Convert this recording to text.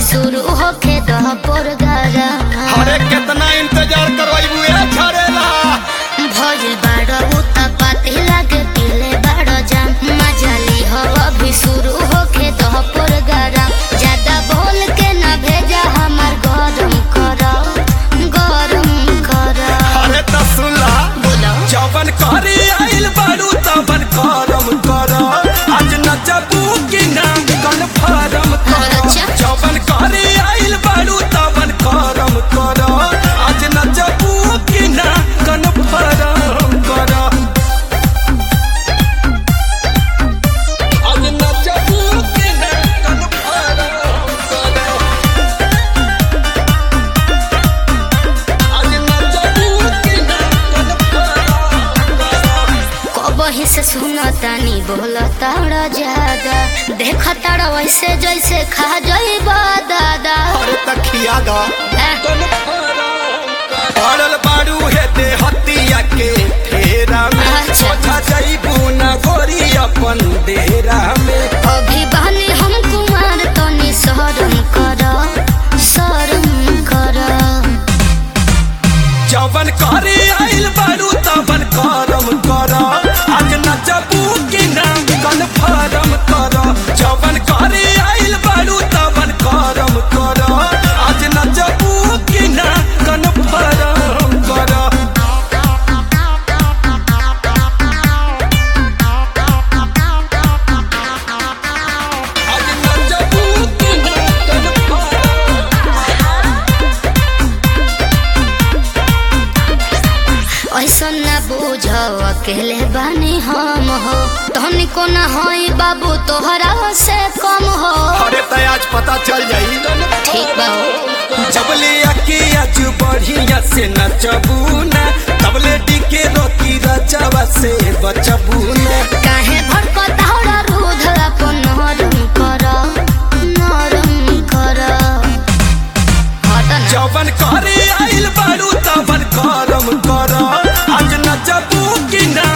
शुरू होखे दह पोरगरम अरे कितना इंतजार करवाइबू ए झरेला भइल बाड़ उतपाती लागे पीले बाड़ जाम मजाली हो अभी शुरू होखे दह पोरगरम ज्यादा बोल के न भेजा हमार गरम कर गरम कर अरे त सुनला बोलो जवन करे आइल बारू तवन करम कर आज नचबू कि ना कन्फर्म कर अच्छा। जवन करे आइल बारू तवन करम कर आज नचबू कि ना कन्फर्म कर आज नचबू कि ना कन्फर्म कर आज नचबू कि ना कन्फर्म कर कबही से सुनतानी बोलताड़ ज्यादा देखताड़ वैसे जैसे खा जाइबा दादा अरे तखिया गा ए, पड़ल बारू हे दे हतिया के फेरा में अच्छा। सोचा जाइबू ना गोरी अपन डेरा में अभी बहनी हम कुमार तनी शरम कर शरम कर जवन करे आइल बारू तवन करम कर आज नचबू कि ना कन्फर्म कर जवन करे आइल बारू तवन करम कर आज नचबू कि ना कन्फर्म कर आज नचबू कि ना कन्फर्म ऐसा न बुझ अकेले बानी हम हो तहनी को न होई बाबू तोहरा से कम हो अरे त आज पता चल जाई ठीक बा हो। जबले आके आज बढ़िया से नचबू ना तबले डीके रोकी रचवा से बचबू ना काहे भड़कताड़ रूध अपन नरम कर नरम कर हट ना जवन करे आइल बारू तवन करम कर आज नचबू कि ना